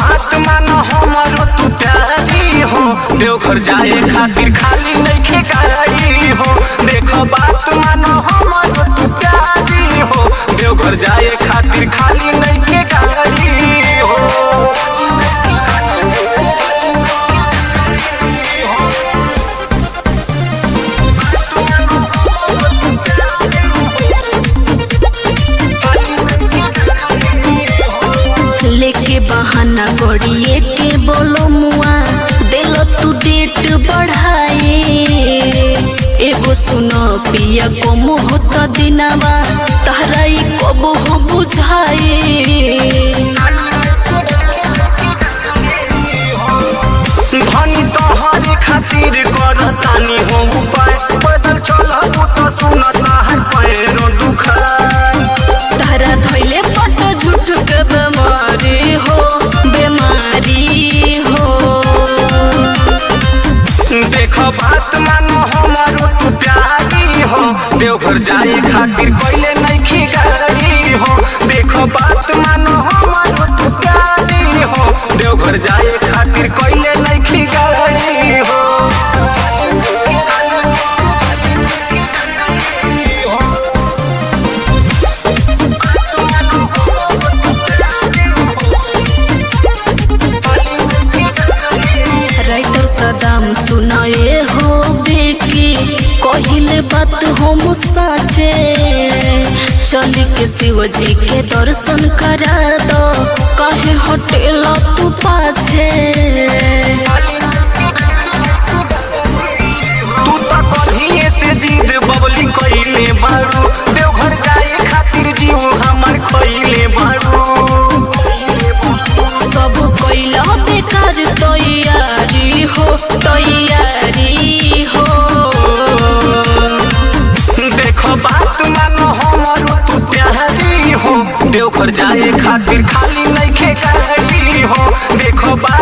बात मानो हमरो तू प्यारी हो देवघर जाए खातिर खाली नइखे गाड़ी हो देखो बात मानो हमरो तू प्यारी हो देवघर जाए खातिर खाली नइखे गाड़ी हो लेके बहाना करिए के बोलो मुआ दिलो तू डेट बढ़ाए एगो सुनो पिया को मुहत दिनावा तहरा ई कब हो बुझाए धनी तोहरे खातिर करतानी हो उपाय पैदल चलबू तो सुनत हर पैरो दुखाय तहरा धैले पट झूठ के बीमारी हो बीमारी हो देख बात मानो हमारो तू प्यारी हो देवघर जाए खातिर कोइले नइखी गाड़ी हो देख बात मानो हमारो तू प्यारी हो देवघर जाए खातिर कोइले नइखी गाड़ी हो राइटर सदाम सुनाए हो बेकी कहिले बात हम साचे चल के शिव जी के दर्शन करा दो कहे होटेल तू पाछे तू तो कहिए से जिद बबली कइले बारू देवघर जाए खातिर जीव हमर खइले बारू सब कैला बेकार तैयारी हो तैयारी हो देखो बात मानो हमरो तू प्यारी हो देवघर जाए खातिर खाली नइखे गाड़ी हो देखो बात